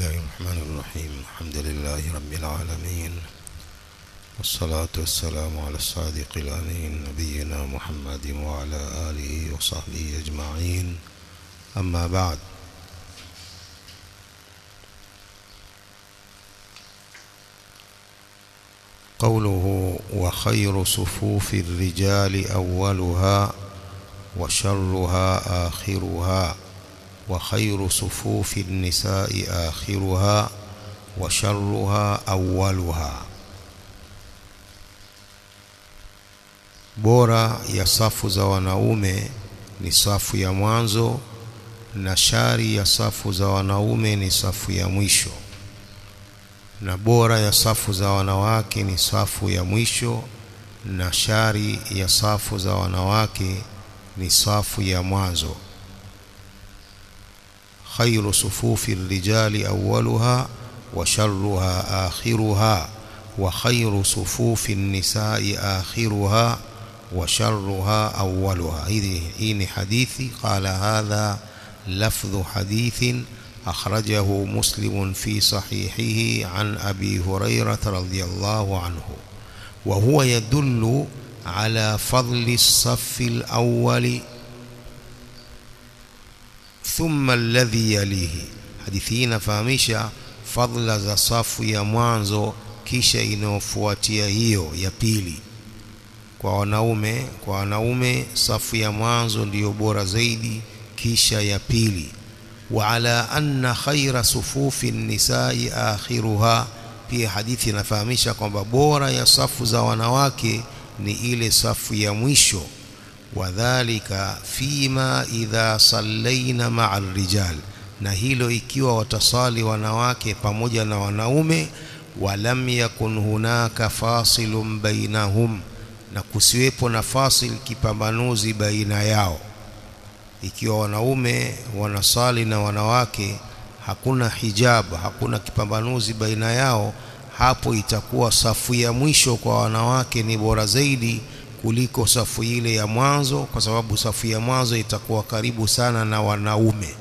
الله الرحمن الرحيم الحمد لله رب العالمين والصلاة والسلام على الصادق الأمين نبينا محمد وعلى آله وصحبه أجمعين أما بعد قوله وخير صفوف الرجال أولها وشرها آخرها وخير صفوف النساء آخرها وشرها أولها bora ya safu za wanaume ni safu ya mwanzo na shari ya safu za wanaume ni safu ya mwisho na bora ya safu za wanawake ni safu ya mwisho na shari ya safu za wanawake ni safu ya mwanzo khairu sufufi rijali awwaluha wa sharruha akhiruha wa khairu sufufi nisai akhiruha wa sharruha awwaluha hii ni hadithi qala hadha lafdhu hadithin أخرجه مسلم في صحيحه عن أبي هريرة رضي الله عنه وهو يدل على فضل الصف الأول ثم الذي يليه حديثين فهمشا فضل za safu ya mwanzo kisha inayofuatia hiyo ya pili kwa wanaume kwa wanaume safu ya mwanzo ndiyo bora zaidi kisha ya pili وعلى أن خير صفوف النساء آخرها pia hadithi inafahamisha kwamba bora ya safu za wanawake ni ile safu ya mwisho wadhalika fima idha sallaina ma'a rijal na hilo ikiwa watasali wanawake pamoja na wanaume walam yakun hunaka fasilun bainahum na kusiwepo na fasil kipambanuzi baina yao ikiwa wanaume wanasali na wanawake hakuna hijab hakuna kipambanuzi baina yao hapo itakuwa safu ya mwisho kwa wanawake ni bora zaidi kuliko safu ile ya mwanzo kwa sababu safu ya mwanzo itakuwa karibu sana na wanaume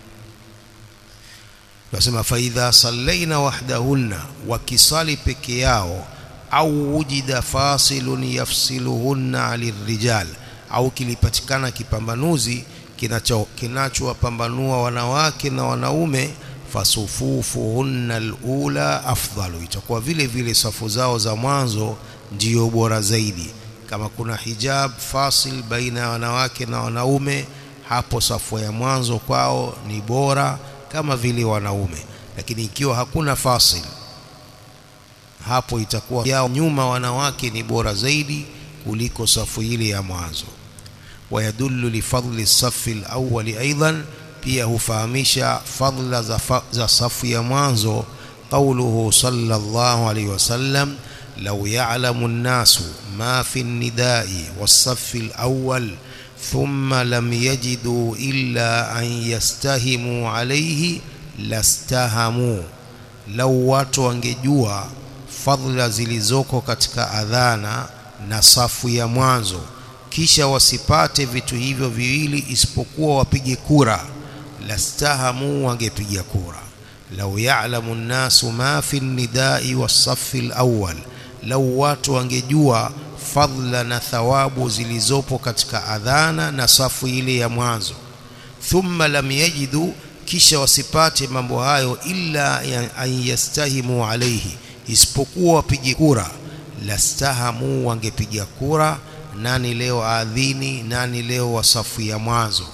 nasema faidha sallaina wahdahunna wakisali peke yao au wujida fasilun yafsiluhunna alirrijal au kilipatikana kipambanuzi kinachowapambanua wanawake na wanaume fasufufuhunna alula afdalu itakuwa vile vile safu zao za mwanzo ndiyo bora zaidi kama kuna hijab fasil baina ya wanawake na wanaume hapo safu ya mwanzo kwao ni bora kama vile wanaume lakini ikiwa hakuna fasil hapo itakuwa yao nyuma wanawake ni bora zaidi kuliko safu ile ya mwanzo ويدل لفضل الصف الأول أيضا pia hufahamisha fadla za, za safu ya mwanzo qawluhu sallallahu alayhi wasallam law ya'lamu an-nasu ma fi an-nida'i was-saff al-awwal thumma lam yajidu illa an yastahimu alayhi lastahamu law watu wangejua fadla zilizoko katika adhana na safu ya mwanzo kisha wasipate vitu hivyo viwili isipokuwa wapige kura lastahamu wangepiga kura lau ya'lamu an-nasu ma fi an-nida'i was-saff al-awwal lau watu wangejua fadla na thawabu zilizopo katika adhana na safu ile ya mwanzo thumma lam yajidu kisha wasipate mambo hayo illa an yastahimu alayhi isipokuwa wapige kura lastahamu wangepiga kura nani leo adhini nani leo wa safu ya mwanzo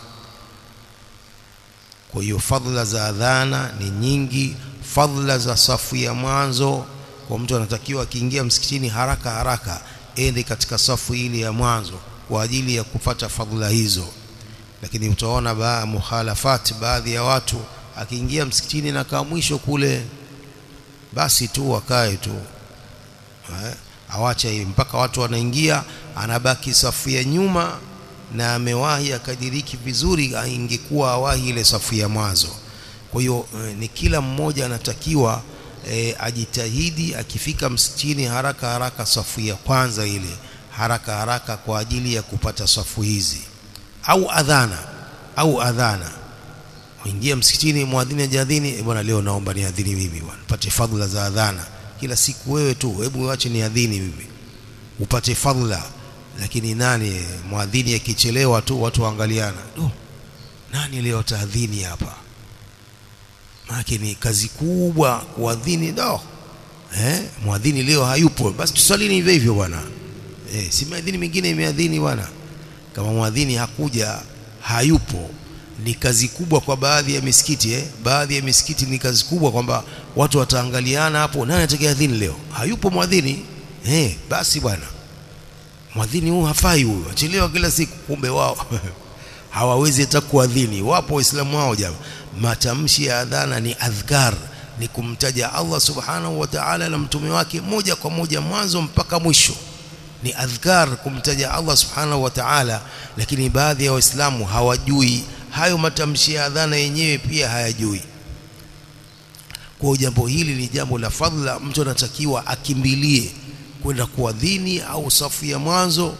kwa hiyo fadhila za adhana ni nyingi fadhila za safu ya mwanzo kwa mtu anatakiwa akiingia msikitini haraka haraka ende katika safu ile ya mwanzo kwa ajili ya kupata fadhila hizo lakini utaona ba muhalafati baadhi ya watu akiingia msikitini na kaa mwisho kule basi tu wakae tu eh? awacha hivi mpaka watu wanaingia anabaki safu ya nyuma na amewahi akadiriki vizuri ingekuwa awahi ile safu ya mwanzo kwa hiyo e, ni kila mmoja anatakiwa e, ajitahidi akifika msikitini haraka haraka safu ya kwanza ile haraka haraka kwa ajili ya kupata safu hizi au adhana au adhana ingia msikitini muadhini ajadhini bwana leo naomba niadhini mimi bwana upate fadhila za adhana kila siku wewe tu hebu uache niadhini mimi upate fadhila lakini nani muadhini akichelewa tu watu waangaliana oh, nani leo taadhini hapa maana ni kazi kubwa kuadhini do eh muadhini leo hayupo basi tusalini hivyo hivyo bwana eh si muadhini mwingine imeadhini bwana kama muadhini hakuja hayupo ni kazi kubwa kwa baadhi ya misikiti eh baadhi ya misikiti ni kazi kubwa kwamba watu wataangaliana hapo nani atakayeadhini leo hayupo muadhini eh basi bwana mwadhini huyu hafai huyu achelewa kila siku kumbe wao hawawezi hata kuadhini wapo waislamu wao jamaa matamshi ya adhana ni adhkar ni kumtaja Allah subhanahu wa ta'ala na mtume wake moja kwa moja mwanzo mpaka mwisho ni adhkar kumtaja Allah subhanahu wa ta'ala lakini baadhi ya waislamu hawajui hayo matamshi ya adhana yenyewe pia hayajui kwa jambo hili ni jambo la fadhila mtu anatakiwa akimbilie kwenda kuadhini au safu ya mwanzo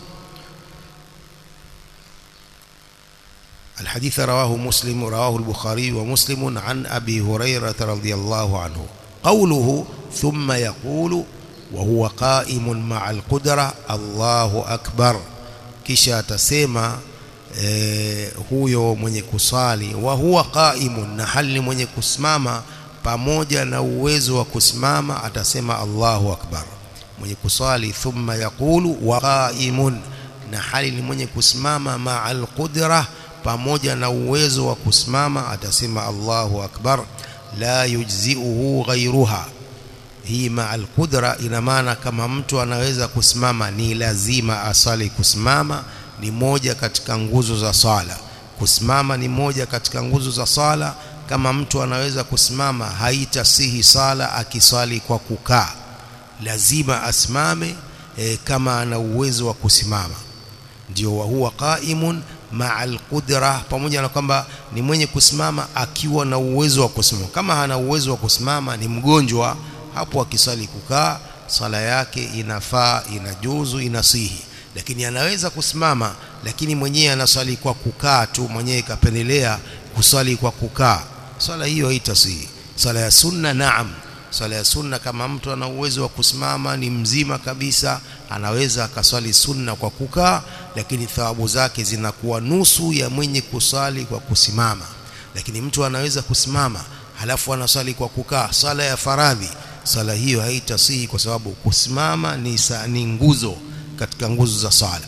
الحديث رواه مسلم رواه البخاري ومسلم عن أبي هريرة رضي الله عنه قوله ثم يقول وهو قائم مع القدرة الله أكبر kisha atasema eh, huyo mwenye kusali wa huwa qaimun na hali mwenye kusimama pamoja na uwezo wa kusimama atasema Allahu akbar mwenye kusali thumma yaqulu wa qaimun na hali ni mwenye kusimama ma'al qudra pamoja na uwezo wa kusimama atasema Allahu akbar la yujzi'uhu ghayruha hii ma'al qudra ina maana kama mtu anaweza kusimama ni lazima asali kusimama ni moja katika nguzo za sala kusimama ni moja katika nguzo za sala kama mtu anaweza kusimama haitasihi sala akiswali kwa kukaa lazima asimame e, kama ana uwezo wa kusimama ndio wa huwa qaimun ma'al qudra pamoja na kwamba ni mwenye kusimama akiwa na uwezo wa kusimama kama hana uwezo wa kusimama ni mgonjwa hapo akisali kukaa sala yake inafaa inajuzu inasihi lakini anaweza kusimama lakini mwenyewe anasali kwa kukaa tu mwenyewe kapendelea kusali kwa kukaa swala hiyo haitasihi swala ya sunna naam swala ya sunna kama mtu ana uwezo wa kusimama ni mzima kabisa anaweza akaswali sunna kwa kukaa lakini thawabu zake zinakuwa nusu ya mwenye kusali kwa kusimama lakini mtu anaweza kusimama halafu anaswali kwa kukaa sala ya faradhi sala hiyo haitasihi kwa sababu kusimama ni, sa, ni nguzo katika nguzo za sala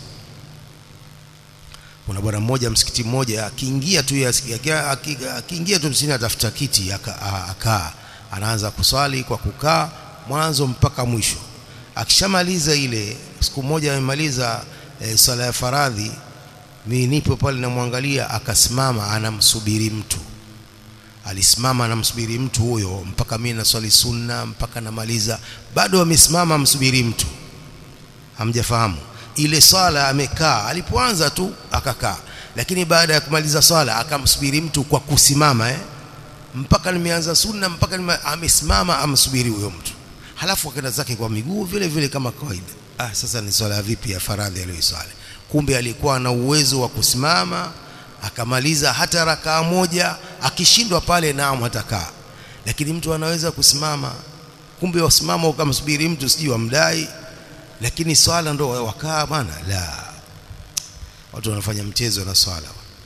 kuna bwana mmoja msikiti mmoja akiingia tu akiingia tu msikitini atafuta kiti akaa anaanza kuswali kwa kukaa mwanzo mpaka mwisho akishamaliza ile siku moja amemaliza e, sala ya faradhi mimi nipo pale namwangalia akasimama anamsubiri mtu alisimama anamsubiri mtu huyo mpaka mimi naswali sunna mpaka namaliza bado amesimama amsubiri mtu hamjafahamu ile swala amekaa alipoanza tu akakaa lakini baada ya kumaliza swala akamsubiri mtu kwa kusimama eh mpaka nimeanza sunna mpaka nime, amesimama amsubiri huyo mtu halafu akaenda zake kwa miguu vile vile kama kawaida ah sasa ni swala vipi ya faradhi aliyoswali kumbe alikuwa na uwezo wa kusimama akamaliza hata rakaa moja akishindwa pale naam hatakaa lakini mtu anaweza kusimama kumbe wasimama ukamsubiri mtu sijui wamdai lakini swala ndo wakaa bwana la watu wanafanya mchezo na swala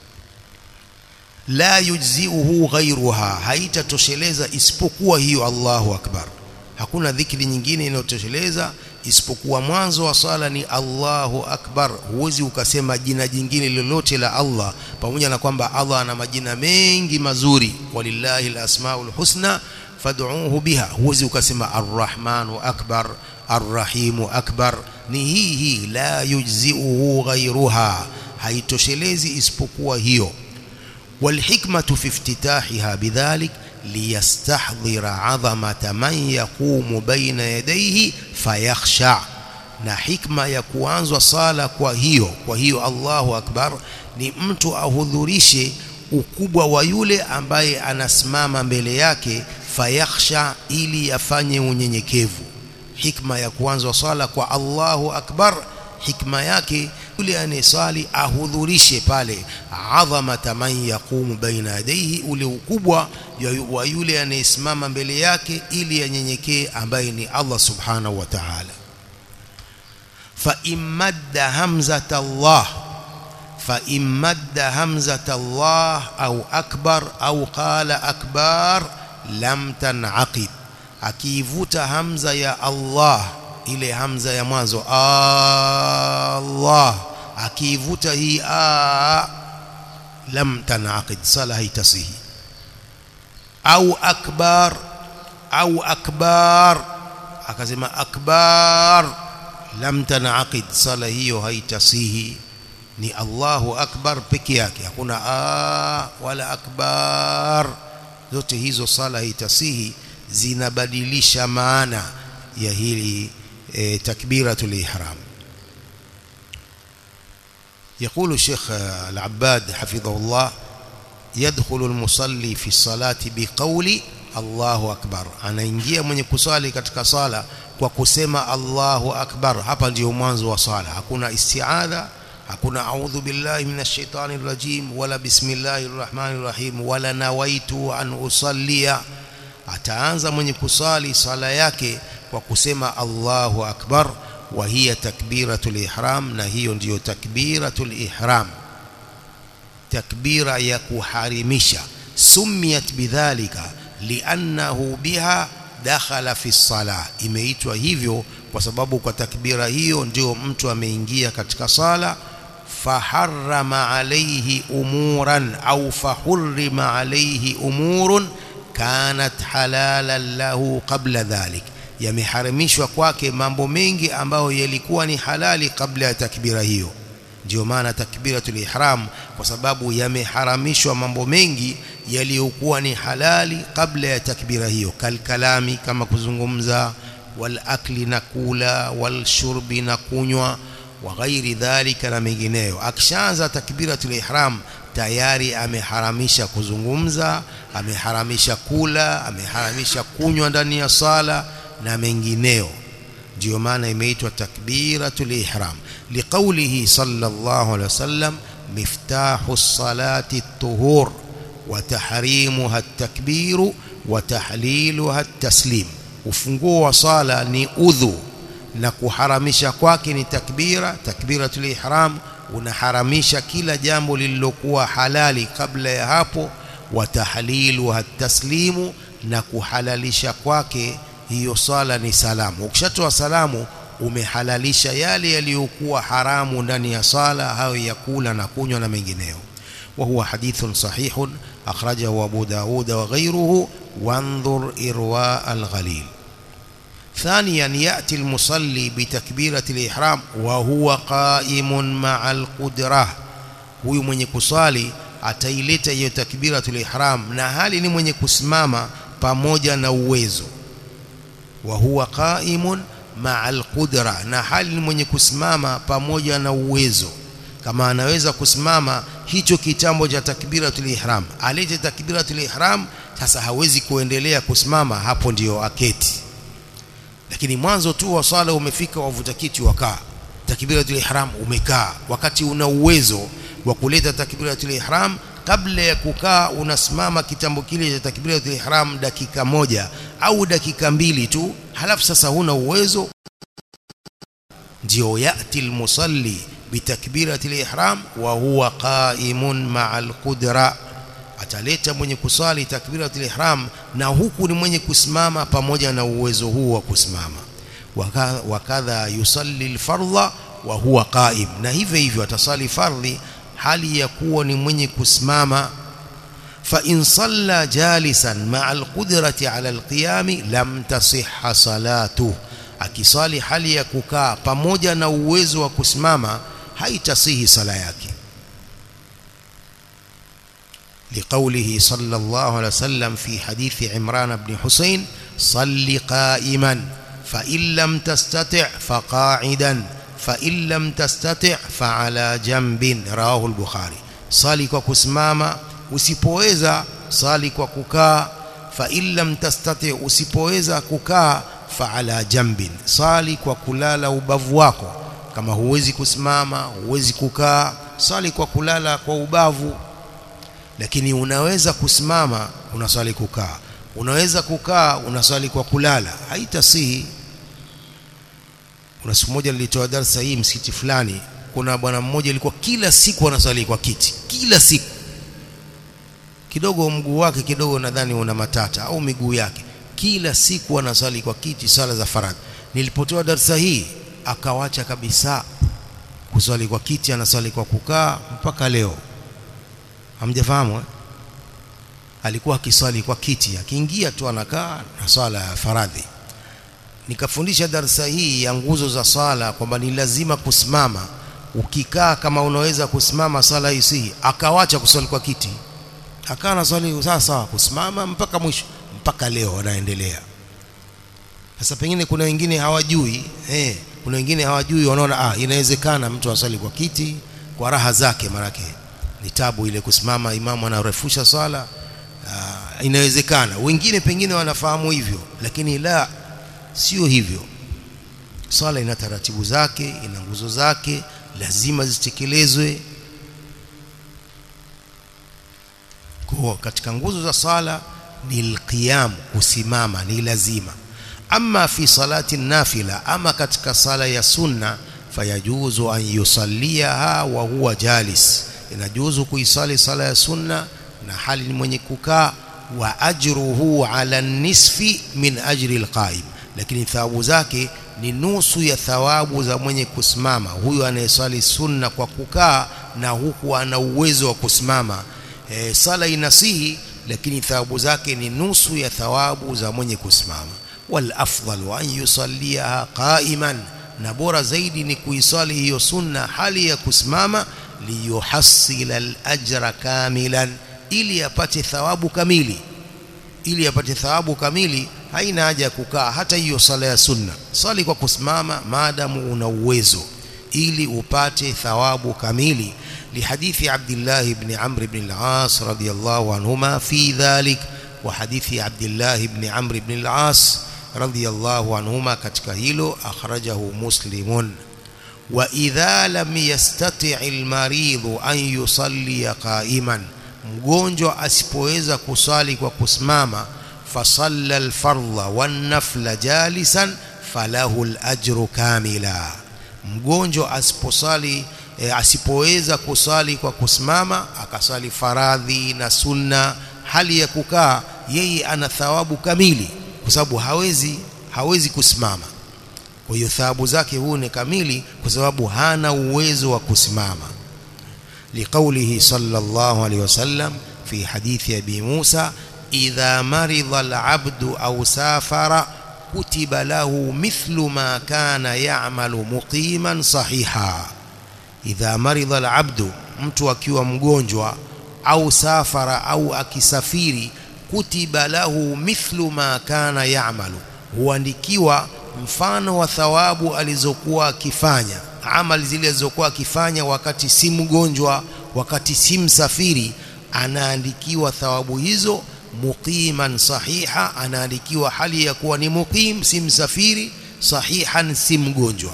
la yujziuhu ghairuha haitatosheleza isipokuwa hiyo Allahu akbar hakuna dhikri nyingine inayotosheleza isipokuwa mwanzo wa swala ni Allahu akbar huwezi ukasema jina jingine lolote la Allah pamoja na kwamba Allah ana majina mengi mazuri walillahi alasmaul husna fad'uuhu biha huwezi ukasema arrahmanu akbar arrahimu akbar ni hii hii la yujziuhu ghairuha haitoshelezi isipokuwa hiyo والحكمة في افتتاحها بذلك ليستحضر عظمة من يقوم بين يديه فيخشع na hikma ya kuanzwa sala kwa hiyo kwa hiyo Allahu akbar ni mtu ahudhurishe ukubwa wa yule ambaye anasimama mbele yake fayakhsha ili afanye unyenyekevu hikma ya kuanzwa sala kwa Allahu akbar hikma yake yule anayeswali ahudhurishe pale adhamata man yaqumu baina yadayhi ule ukubwa wa yule anayesimama mbele yake ili anyenyekee ambaye ni Allah subhanahu wa ta'ala fa imadda hamzata Allah fa imadda hamzata Allah au akbar au qala akbar lam tanaqid akiivuta hamza ya Allah ile hamza ya mwanzo Allah akiivuta hii a lam tanaqid sala haitasihi au akbar au akbar akasema akbar lam tanaqid sala hiyo haitasihi ni Allahu akbar peke yake hakuna a wala akbar zote hizo sala haitasihi zinabadilisha maana ya hili e, takbiratul ihram يقول الشيخ العباد حفظه الله يدخل المصلي في الصلاة بقول الله أكبر anaingia mwenye kusali katika sala kwa kusema Allahu akbar hapa ndio mwanzo wa sala hakuna isti'adha hakuna a'udhu billahi minash shaitani rajim wala bismillahir rahmanir rahim wala nawaitu an usallia ataanza mwenye kusali sala yake kwa kusema Allahu akbar wa hiya takbiratul ihram na hiyo ndiyo takbiratul ihram takbira ya kuharimisha sumiyat bidhalika liannahu biha dakhala fi sala imeitwa hivyo kwa sababu kwa takbira hiyo ndio mtu ameingia katika sala faharrama alayhi umuran au fahurrima alayhi umurun kanat halalan lahu qabla dhalik yameharamishwa kwake mambo mengi ambayo yalikuwa ni halali kabla ya takbira hiyo ndio maana takbiratul ihram kwa sababu yameharamishwa mambo mengi yaliyokuwa ni halali kabla ya takbira hiyo kalkalami kama kuzungumza wal akli na kula wal shurbi na kunywa wa ghairi dhalika na mengineyo akishaanza takbiratul ihram tayari ameharamisha kuzungumza ameharamisha kula ameharamisha kunywa ndani ya sala na mengineyo ndio maana imeitwa takbiratul ihram liqaulihi sallallahu alaihi wasallam miftahu salati at-tuhur wa tahrimuha at-takbir wa tahliluha at-taslim ufunguo wa sala ni udhu na kuharamisha kwake ni takbira takbiratul ihram unaharamisha kila jambo lililokuwa halali kabla ya hapo wa tahliluha at-taslimu na kuhalalisha kwake hiyo sala ni salamu ukishatoa salamu umehalalisha yale yaliyokuwa haramu ndani ya sala hayo ya kula na kunywa na mengineyo wa huwa hadithun sahihun akhrajahu Abu Daud wa ghayruhu wanzur irwa al-ghalil ثانيا يأتي المصلي بتكبيرة الإحرام وهو قائم مع القدرة huyu mwenye kusali ataileta hiyo takbiratul ihram na hali ni mwenye kusimama pamoja na uwezo wa huwa qaimun ma'al qudra na hali ni mwenye kusimama pamoja na uwezo kama anaweza kusimama hicho kitambo cha takbiratul ihram alete takbiratul ihram sasa hawezi kuendelea kusimama hapo ndiyo aketi lakini mwanzo tu wa swala umefika wavuta kiti wakaa takbiratul ihram umekaa wakati una uwezo wa kuleta takbiratul ihram kabla ya kukaa unasimama kitambo kile cha takbiratul ihram dakika moja au dakika mbili tu halafu sasa huna uwezo ndio yati almusalli bitakbiratil ihram wa huwa qa'imun ma'al qudra ataleta mwenye kusali takbiratul ihram na huku ni mwenye kusimama pamoja na uwezo huu wa kusimama wakadha yusalli alfardha wa huwa qa'im na hivyo hivyo atasali fardhi hali ya kuwa ni mwenye kusimama fa in salla jalisan ma'a alqudrati 'ala alqiyam lam tasihha salatuhu akisali hali ya kukaa pamoja na uwezo wa kusimama haitasihi sala yake لقوله صلى الله عليه وسلم في حديث عمران بن حسين صل قائما فإن لم تستطع فقاعدا فإن لم تستطع فعلى جنب رواه البخاري صلي kwa kusimama usipoweza sali kwa kukaa fa in lam tastati usipoweza kukaa fa ala jambin sali kwa kulala ubavu wako kama huwezi kusimama huwezi kukaa swali kwa kulala kwa ubavu lakini unaweza kusimama unaswali kukaa unaweza kukaa unaswali kwa kulala haitasihi kuna siku moja nilitoa darasa hii msikiti fulani kuna bwana mmoja alikuwa kila siku anaswali kwa kiti kila siku kidogo mguu wake kidogo nadhani una matata au miguu yake kila siku anaswali kwa kiti sala za faradhi nilipotoa darasa hii akawacha kabisa kuswali kwa kiti anaswali kwa kukaa mpaka leo hamjafahamu eh? alikuwa akiswali kwa kiti akiingia tu anakaa na swala ya faradhi nikafundisha darasa hii ya nguzo za swala kwamba ni lazima kusimama ukikaa kama unaweza kusimama swala isihi akawacha kuswali kwa kiti akawa na swali sawa sawa kusimama mpaka mwisho mpaka leo anaendelea sasa pengine kuna wengine hawajui eh kuna wengine hawajui wanaona ah inawezekana mtu aswali kwa kiti kwa raha zake marake ni tabu ile kusimama imamu anarefusha swala ah, inawezekana wengine pengine wanafahamu hivyo lakini la sio hivyo swala ina taratibu zake ina nguzo zake lazima zitekelezwe kwa katika nguzo za sala ni alqiyam kusimama ni lazima ama fi salati nafila ama katika sala ya sunna fayajuzu an yusalliha wa huwa jalis inajuzu kuisali sala ya sunna na hali ni mwenye kukaa wa ajruhu ala nisfi min ajri alqaim lakini thawabu zake ni nusu ya thawabu za mwenye kusimama huyu anayesali sunna kwa kukaa na huku ana uwezo wa kusimama e, sala inasihi lakini thawabu zake ni nusu ya thawabu za mwenye kusimama wal afdalu an yusalliha qa'iman na bora zaidi ni kuisali hiyo sunna hali ya kusimama liyuhassila al-ajra kamilan ili apate thawabu kamili ili apate thawabu kamili haina haja ya kukaa hata hiyo sala ya sunna swali kwa kusimama maadamu una uwezo ili upate thawabu kamili لحديث عبد الله بن عمرو بن العاص رضي الله عنهما في ذلك وحديث عبد الله بن عمرو بن العاص رضي الله عنهما katika hilo akhrajahu muslimun wa idha lam yastati' al-marid an yusalli qa'iman mgonjwa asipoweza kusali kwa kusimama fasalla al-fardha wan-nafla jalisan falahu al-ajru kamila mgonjwa asiposali e, asipoweza kusali kwa kusimama akasali faradhi na sunna hali ya kukaa yeye ana thawabu kamili kwa sababu hawezi hawezi kusimama kwa hiyo thawabu zake huu ni kamili kwa sababu hana uwezo wa kusimama liqaulihi sallallahu alaihi wasallam fi hadithi abi Musa idha marida al-abdu aw safara kutiba lahu mithlu ma kana ya'malu muqiman sahiha idha marida al-abdu mtu akiwa mgonjwa au safara au akisafiri kutiba lahu mithlu ma kana ya'malu huandikiwa mfano wa thawabu alizokuwa akifanya amali zile alizokuwa akifanya wakati si mgonjwa wakati si msafiri anaandikiwa thawabu hizo muqiman sahiha anaandikiwa hali ya kuwa ni muqim si msafiri sahihan si mgonjwa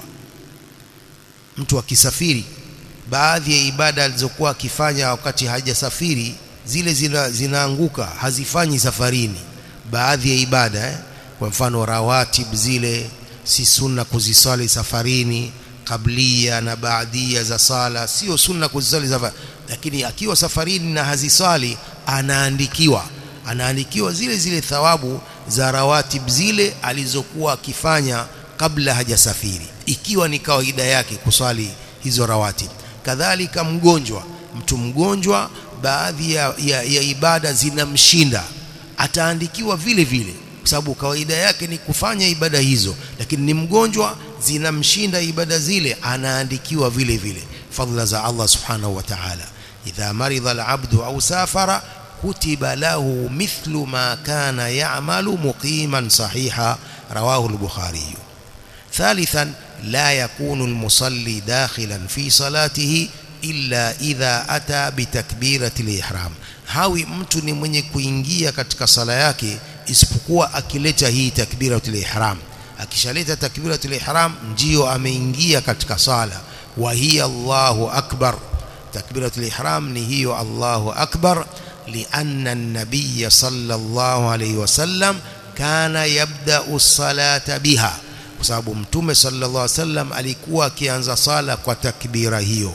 mtu akisafiri baadhi ya ibada alizokuwa akifanya wakati hajasafiri zile zina, zinaanguka hazifanyi safarini baadhi ya ibada eh? kwa mfano rawatib zile si sunna kuzisali safarini kablia na baadia za sala sio sunna kuzisali safari lakini akiwa safarini na hazisali anaandikiwa anaandikiwa zile zile thawabu za rawatib zile alizokuwa akifanya kabla hajasafiri ikiwa ni kawaida yake kuswali hizo rawatib kadhalika mgonjwa mtu mgonjwa baadhi ya, ya, ya ibada zinamshinda ataandikiwa vile vile kwa sababu kawaida yake ni kufanya ibada hizo lakini ni mgonjwa zinamshinda ibada zile anaandikiwa vile vile fadhila za Allah subhanahu wa ta'ala idha maridha al-abdu au safara kutiba lahu mithlu ma kana ya'malu muqiman sahiha rawahu al-bukhari ثالثا لا يكون المصلي داخلا في صلاته illa idha ata bitakbirati ihram hawi mtu ni mwenye kuingia katika sala yake isipokuwa akileta hii takbiratul ihram akishaleta takbiratul ihram ndio ameingia katika sala wa hiya Allahu akbar takbiratul ihram ni hiyo Allahu akbar لأن النبي صلى الله عليه وسلم كان يبدأ الصلاة بها kwa sababu mtume sallallahu alaihi wasallam alikuwa akianza sala kwa takbira hiyo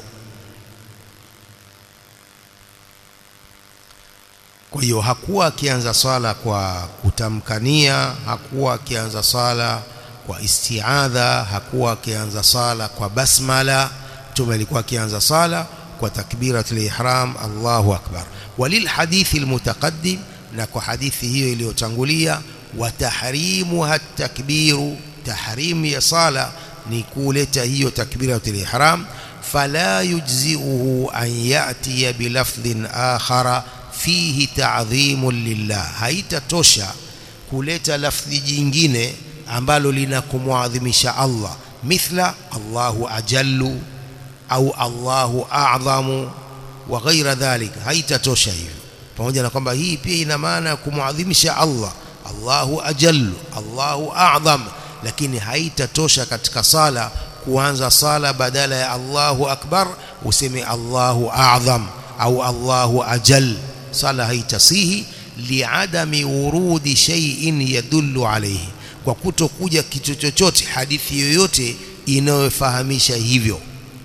kwa hiyo hakuwa akianza sala kwa kutamkania hakuwa akianza sala kwa istiadha hakuwa akianza sala kwa basmala mtume alikuwa akianza sala kwa takbiratul ihram Allahu akbar walil hadithi almutaqaddim na kwa hadithi hiyo iliyotangulia wa tahrimuha takbiru tahrim ya sala ni kuleta hiyo takbiratul ihram fala yujzi'uhu an ya'tiya bilafdhin akhara fihi ta'dhimun lillah haitatosha kuleta lafdhi jingine ambalo linakumwadhimisha Allah mithla Allahu ajallu au Allahu a'zamu wa ghaira dhalika haitatosha hivyo pamoja na kwamba hii pia ina maana ya kumwadhimisha Allah Allahu ajallu Allahu a'zam lakini haitatosha katika sala kuanza sala badala ya Allahu akbar useme Allahu a'zam au Allahu ajal sala haitasihi liadami urudi shay'in yadullu alayhi kwa kutokuja kitu chochote hadithi yoyote inayofahamisha hivyo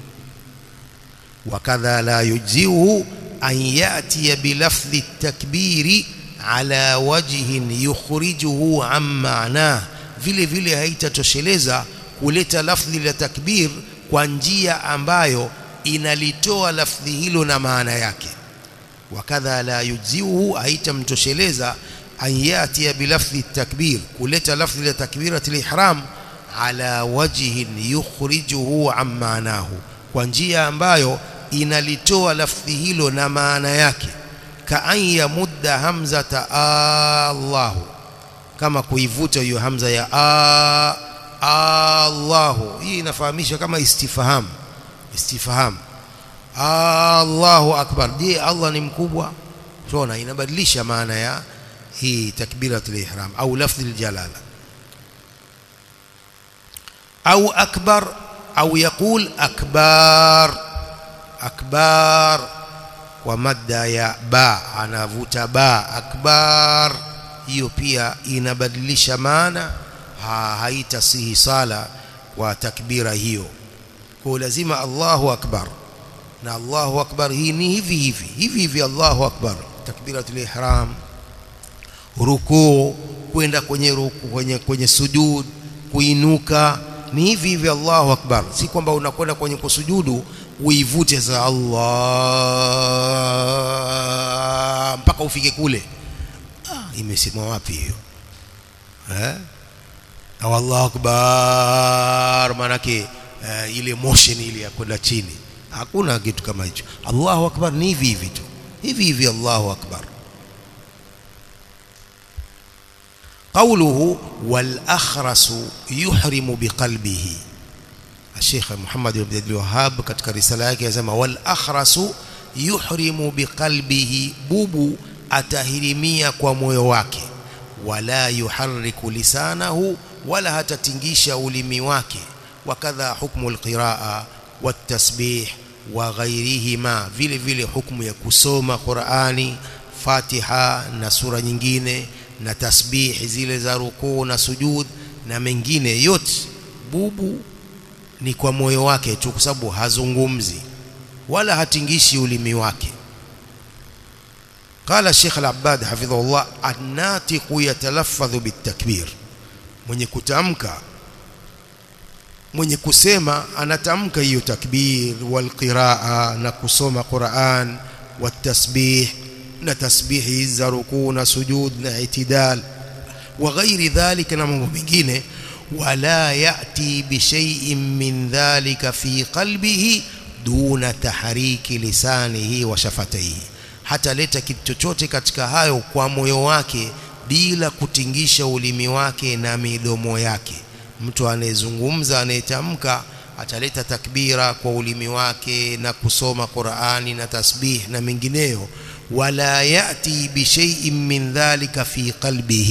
wakadha la yujzihu an yati bilafdhi at-takbiri ala wajhin yukhrijuhu an ma'nah vile vile haitatosheleza kuleta lafdhi la takbir kwa njia ambayo inalitoa lafdhi hilo na maana yake wakadha la yujzihu haitamtosheleza an yati bilafdhi takbir kuleta lafdhi la takbiratul ihram ala wajhin yukhrijuhu an maanahu kwa njia ambayo inalitoa lafdhi hilo na maana yake ka an yamudda hamzata Allahu kama kuivuta hiyo hamza ya a Allahu hii inafahamisha kama istifham istifham Allahu akbar je Allah ni mkubwa tunaona inabadilisha maana ya hii takbiratul ihram au lafdhi aljalala au akbar au yaqul akbar akbar kwa madda ya ba anavuta ba akbar hiyo pia inabadilisha maana ha, haitasihi sala kwa takbira hiyo kwa lazima Allahu akbar na Allahu akbar hii ni hivi hivi hivi hivi Allahu akbar takbiratul ihram rukuu kwenda kwenye ruku kwenye kwenye sujud kuinuka ni hivi hivi Allahu akbar si kwamba unakwenda kwenye kusujudu uivute za Allah mpaka ufike kule ah, imesemwa wapi hiyo eh au Allahu akbar manake uh, ile motion ile ya kwenda chini hakuna kitu kama hicho Allahu akbar ni hivi hivi tu hivi hivi Allahu akbar قوله والأخرس يحرم بقلبه الشيخ محمد بن عبد الوهاب katika risala yake yasema wal akhrasu yuhrimu biqalbihi bubu atahirimia kwa moyo wake wala yuharriku lisanahu wala hatatingisha ulimi wake wakadha hukmu alqiraa watasbih wa ghairihima vile vile hukumu ya kusoma Qur'ani Fatiha na sura nyingine na tasbih zile za rukuu na sujud na mengine yote bubu ni kwa moyo wake tu kwa sababu hazungumzi wala hatingishi ulimi wake قال الشيخ العباد حفظه الله الناطق يتلفظ بالتكبير mwenye kutamka mwenye kusema anatamka hiyo takbir wal qiraa na kusoma Qur'an watasbih na tasbihi za rukuu na sujud na itidal wa ghairi dhalika na mambo mengine wala yati bi shay'in min dhalika fi qalbihi duna tahriki lisanihi wa shafataihi hata leta kitu chochote katika hayo kwa moyo wake bila kutingisha ulimi wake na midomo yake mtu anayezungumza anayetamka ataleta takbira kwa ulimi wake na kusoma Qur'ani na tasbih na mengineyo wala yati bi shay'in min dhalika fi qalbihi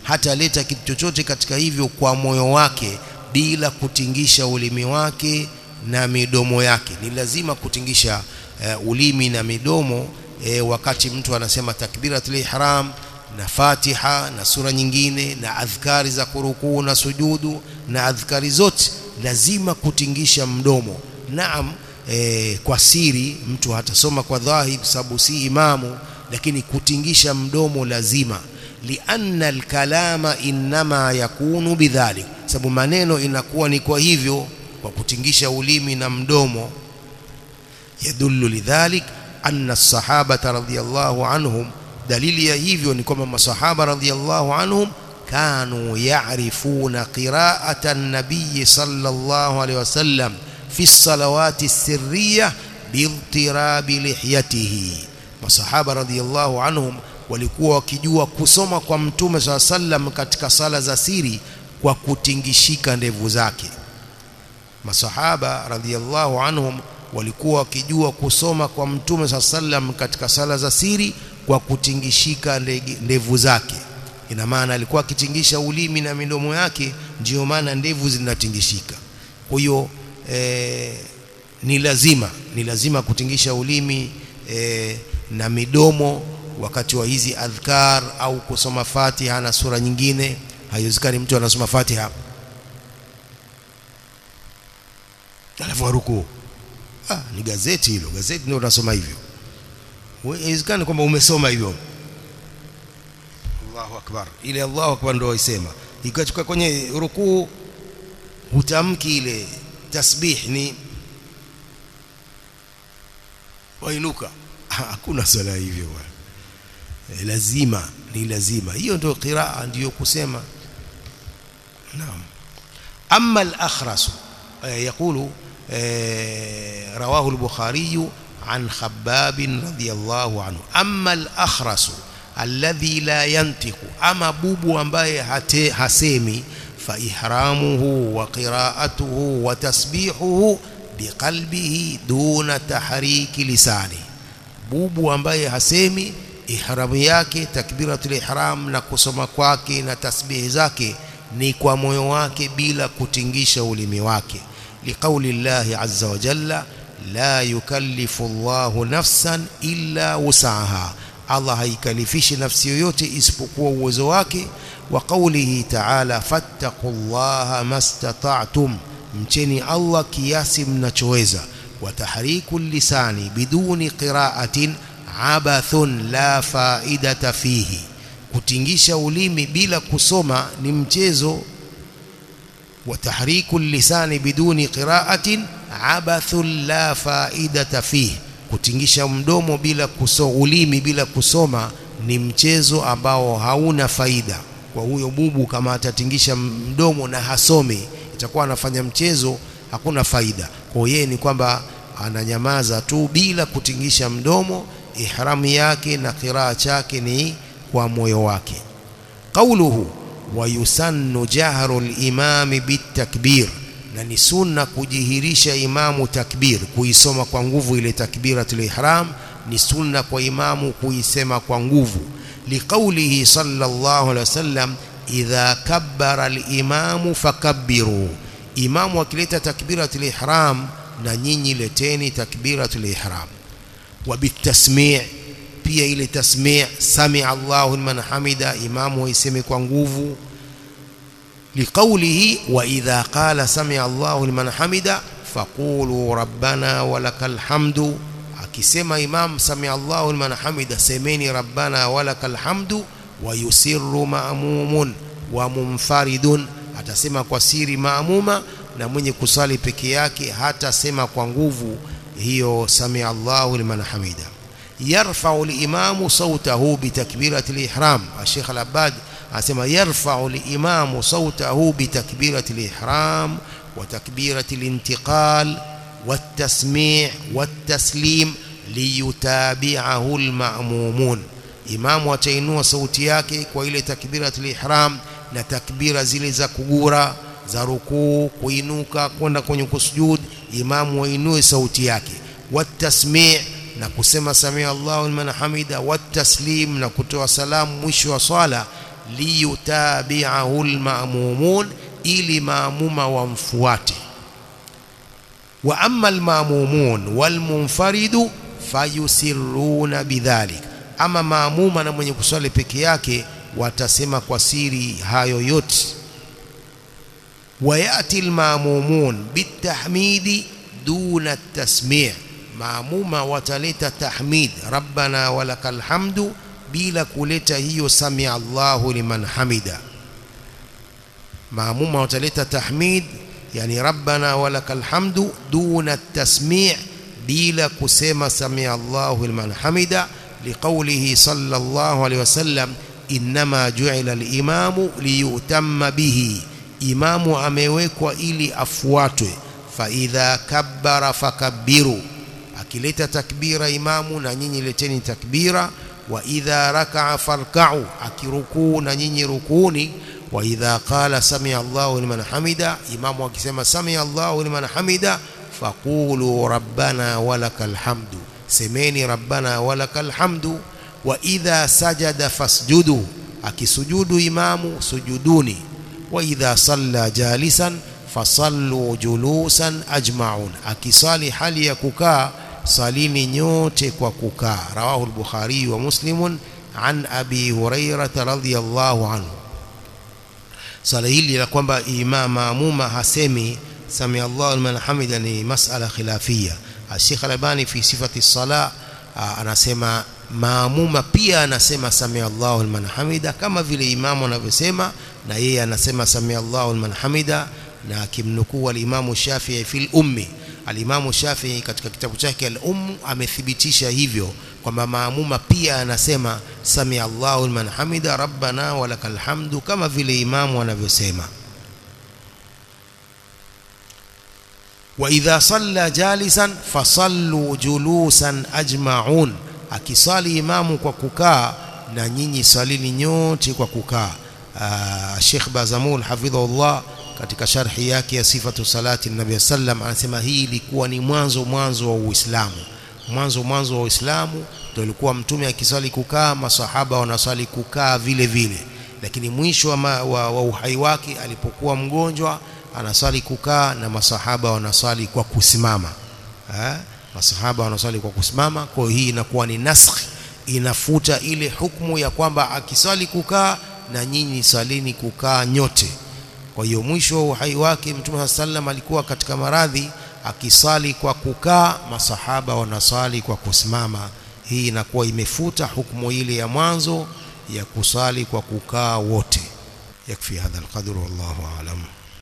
hataleta kitu chochote katika hivyo kwa moyo wake bila kutingisha ulimi wake na midomo yake ni lazima kutingisha uh, ulimi na midomo e, wakati mtu anasema takbiratul ihram na Fatiha na sura nyingine na adhkari za kurukuu na sujudu na adhkari zote lazima kutingisha mdomo naam e, kwa siri mtu hatasoma kwa dhahir sababu si imamu lakini kutingisha mdomo lazima lianna alkalama inma yakunu bidhalik sababu maneno inakuwa ni kwa hivyo kwa kutingisha ulimi na mdomo yadullu lidhalik anna as-sahabata radhiyallahu anhum dalili ya hivyo ni kwamba masahaba radhiyallahu anhum kanu ya'rifuna qira'ata an-nabiy sallallahu alayhi wasallam fi as-salawati as-sirriyah biiltirabi lihyatihi masahaba radhiyallahu anhum walikuwa wakijua kusoma kwa mtume swalla sallam katika sala za siri kwa kutingishika ndevu zake masahaba radhiyallahu anhum walikuwa wakijua kusoma kwa mtume swalla sallam katika sala za siri kwa kutingishika ndevu zake ina maana alikuwa akitingisha ulimi na midomo yake ndiyo maana ndevu zinatingishika kwa hiyo e, ni lazima ni lazima kutingisha ulimi e, na midomo wakati wa hizi adhkar au kusoma Fatiha na sura nyingine haiwezekani mtu anasoma Fatiha alafu ruku ah ni gazeti hilo gazeti ndio unasoma hivyo haiwezekani kwamba umesoma hivyo Allahu akbar ile Allahu akbar ndio waisema ikachukua kwenye rukuu hutamki ile tasbih ni wainuka hakuna swala hivyo bwana e, lazima ni lazima hiyo ndio qiraa ndiyo kusema naam amma al-akhras يقول رواه البخاري عن خباب رضي الله عنه أما الأخرس الذي لا ينطق أما بوبو ambaye hasemi فإحرامه وقراءته وتسبيحه بقلبه دون تحريك لسانه bubu ambaye hasemi ihramu yake takbiratul ihram na kusoma kwake na tasbihi zake ni kwa moyo wake bila kutingisha ulimi wake liqauli llahi azza wa jalla la yukallifu Allahu nafsan illa wusaha Allah haikalifishi nafsi yoyote isipokuwa uwezo wake wa qawlihi ta'ala fattaqullaha mastata'tum mcheni Allah kiasi mnachoweza wa tahriku lisani biduni qira'atin abathun la faidata fihi kutingisha ulimi bila kusoma ni mchezo wa tahriku lisani biduni qira'atin abathun la faidata fihi kutingisha mdomo bila kusoma ulimi bila kusoma ni mchezo ambao hauna faida kwa huyo bubu kama atatingisha mdomo na hasomi itakuwa anafanya mchezo hakuna faida kwa yeye ni kwamba ananyamaza tu bila kutingisha mdomo ihramu yake na qiraa chake ni kwa moyo wake qauluhu wayusannu jahru al-imami bitakbir na ni sunna kujihirisha imamu takbir kuisoma kwa nguvu ile takbiratul ihram ni sunna kwa imamu kuisema kwa nguvu liqaulihi sallallahu alaihi wasallam idha kabbara al-imamu fakabbiru imamu akileta takbiratul ihram na nyinyi leteni takbiratul ihram wa bitasmi' pia ile tasmi' sami Allahu liman hamida imamu aiseme kwa nguvu liqaulihi wa idha qala sami Allahu liman hamida faqulu rabbana walakal hamdu akisema imam sami Allahu liman hamida semeni rabbana walakal hamdu wa yusirru ma'mumun wa munfaridun atasema kwa siri maamuma na mwenye kusali peke yake hatasema kwa nguvu hiyo sami Allahu liman hamida yarfa'u al-imamu sawtahu bi takbirati al-ihram Sheikh Al-Abbad anasema yarfa'u al-imamu sawtahu bi takbirati al-ihram wa takbirati al-intiqal wat-tasmi' wat-taslim liyutabi'ahu al-ma'mumun imamu atainua sauti yake kwa ile takbirati al-ihram na takbira zile za kugura za rukuu kuinuka kwenda kwenye kusujud imamu wainue sauti yake watasmi' na kusema samia Allahu liman hamida wataslim na kutoa salamu mwisho wa swala liyutabi'ahu alma'mumun ili maamuma wamfuate wa amma alma'mumun walmunfaridu fayusirruna bidhalik ama maamuma na mwenye kuswali peke yake watasema kwa siri hayo yote wayati alma'mumun bitahmidi duna at-tasmi' maamuma wataleta tahmid rabbana walakal hamdu bila kuleta hiyo sami Allahu liman hamida maamuma wataleta tahmid yani rabbana walakal hamdu duna tasmi' bila kusema sami Allahu liman hamida liqawlihi sallallahu alayhi wasallam inma ju'ila al-imamu liyutamma bihi imamu amewekwa ili afuatwe fa idha kabbara fakabbiru akileta takbira imamu na nyinyi leteni takbira wa idha raka'a farka'u akirukuu na nyinyi rukuni wa idha qala sami Allahu liman hamida imamu akisema sami Allahu liman hamida faqulu rabbana walakal hamdu semeni rabbana walakal hamdu wa idha sajada fasjudu akisujudu imamu sujuduni wa idha salla jalisan fasallu julusan ajma'un akisali hali ya kukaa salini nyote kwa kukaa rawahu al-bukhari wa muslimun an abi hurairah radhiyallahu anhu sala hili la kwamba imam maamuma hasemi sami Allahu liman hamida ni masala khilafia Sheikh Albani fi sifati sala anasema maamuma pia anasema sami Allahu liman hamida kama vile imamu anavyosema na yeye anasema sami Allahu liman hamida na akimnukuu al-Imamu Shafi'i fil ummi al-Imamu Shafi'i katika kitabu chake al-Umm amethibitisha hivyo kwamba maamuma pia anasema sami Allahu liman hamida rabbana walakal hamdu kama vile imamu anavyosema wa idha salla jalisan fasallu julusan ajma'un akisali imamu kwa kukaa na nyinyi salini nyote kwa kukaa Sheikh Bazamul hafidhahullah katika sharhi yake ya sifatu salati nabii sallam anasema hii ilikuwa ni mwanzo mwanzo wa Uislamu mwanzo mwanzo wa Uislamu ndio ilikuwa mtume akiswali kukaa masahaba wanaswali kukaa vile vile lakini mwisho wa, ma, wa, wa uhai wake alipokuwa mgonjwa anaswali kukaa na masahaba wanaswali kwa kusimama ha? masahaba wanaswali kwa kusimama kwa hii inakuwa ni naskh inafuta ile hukumu ya kwamba akiswali kukaa na nyinyi salini kukaa nyote kwa hiyo mwisho wa uhai wake mtume sallam alikuwa katika maradhi akisali kwa kukaa masahaba wanasali kwa kusimama hii inakuwa imefuta hukumu ile ya mwanzo ya kusali kwa kukaa wote yakfi hadha alqadru wallahu aalam